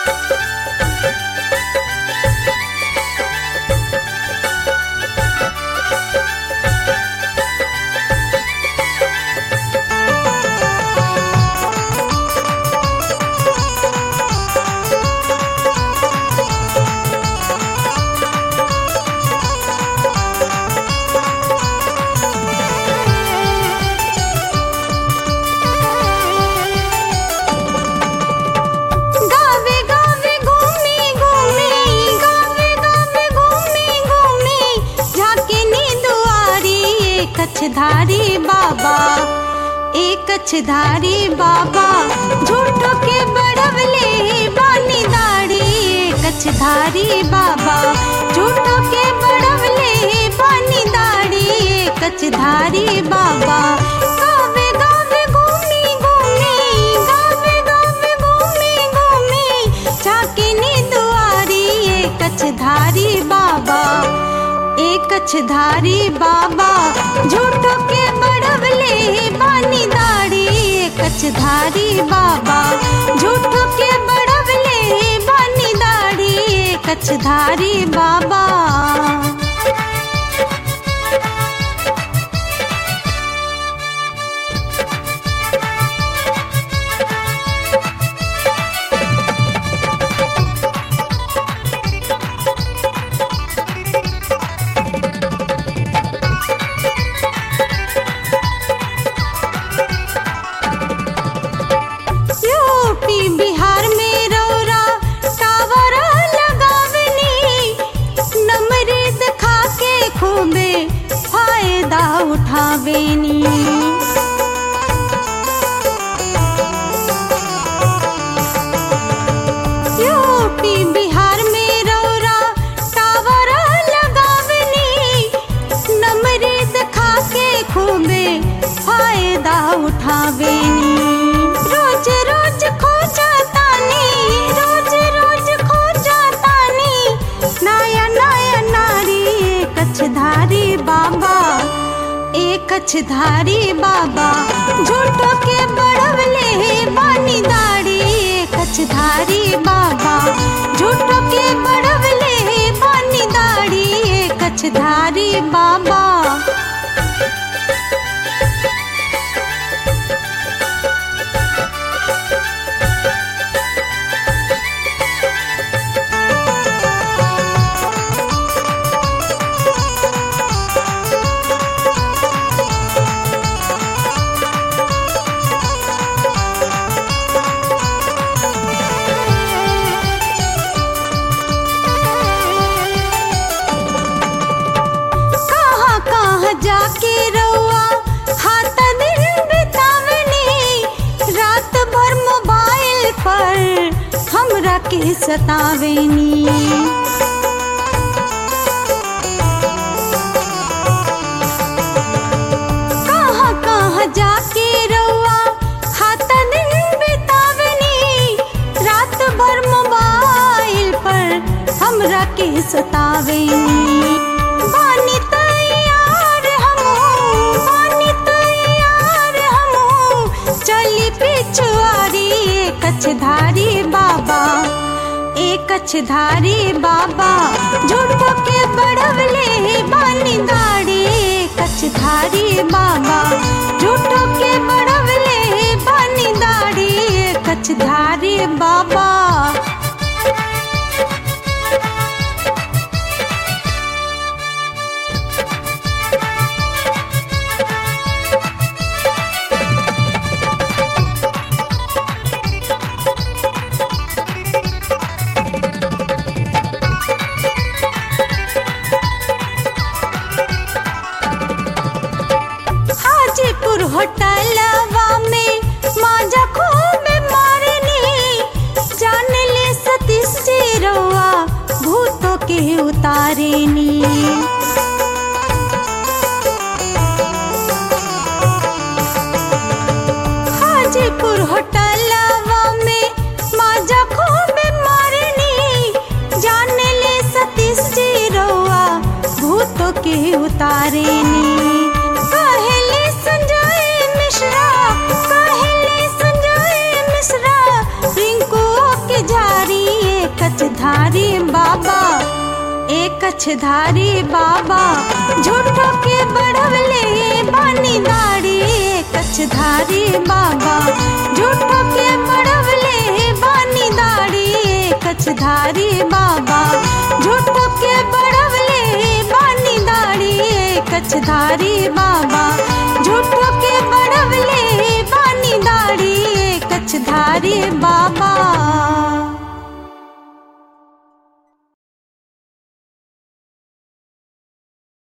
गावे गावे घूमी घूमी गावे गावे घूमी घूमी झाके नी दुआरी एक कछधारी बाबा एक कछधारी बाबा झूठो के बड़वले बानी दाढ़ी एक कछधारी बाबा झूठो के बड़वले बानी दाढ़ी एक कछधारी बाबा गावे गावे घूमी घूमी गावे गावे घूमी घूमी झाके नी दुआरी एक कछधारी बाबा एक कछधारी बाबा झूठो के बड़वले बानी दाढ़ी एक कछधारी बाबा झूठो के बड़वले बानी दाढ़ी एक कछधारी बाबा यूपी बिहार में रौरा टावर लगावनी नमरीद खा के खूबे फायदा उठावेनी यूपी बिहार में रौरा टावर लगावनी नमरीद खा के खूबे फायदा उठावेनी रोज रोज खो जातानी रोज रोज खो जातानी नया नया नारी एक कछधारी बाबा एक कछधारी बाबा झूठो के बड़वले बानी दाढ़ी एक कछधारी बाबा झूठो के बड़वले बानी दाढ़ी एक कछधारी बाबा कहाँ कहाँ जाके रउआ हाथ दिन बितावनी रात भर मोबाइल पर हमरा के सतावेनी कहाँ कहाँ जाके रउआ हाथ दिन बितावनी रात भर मोबाइल पर हमरा के सतावेनी बानी तैयार हमहू बानी तैयार हमहू चली पिछुआरी एक कछधारी बाबा एक कछधारी बाबा झूठो के बड़वले बानी दाढ़ी एक कछधारी बाबा झूठो के बड़वले बानी दाढ़ी एक कछधारी बाबा हाजीपुर होटलवा में माजा खूब मारनी जान ले सतीश जी रउआ भूतों के उतारेनी हाजीपुर होटलवा में माजा खूब मारनी जान ले सतीश जी रउआ भूतों के उतारेनी कहले संजय मिश्रा कहले संजय मिश्रा रिंकू के जारी कछधारी बाबा ए कछधारी बाबा झूठो के बढ़वले बानी दाढ़ी ए कछधारी बाबा झूठो के बढ़वले बानी दाढ़ी ए कछधारी बाबा झूठो के बढ़वले बानी दाढ़ी ए कछधारी बाबा झूठो के बढ़वले बानी दाढ़ी ए कछधारी बाबा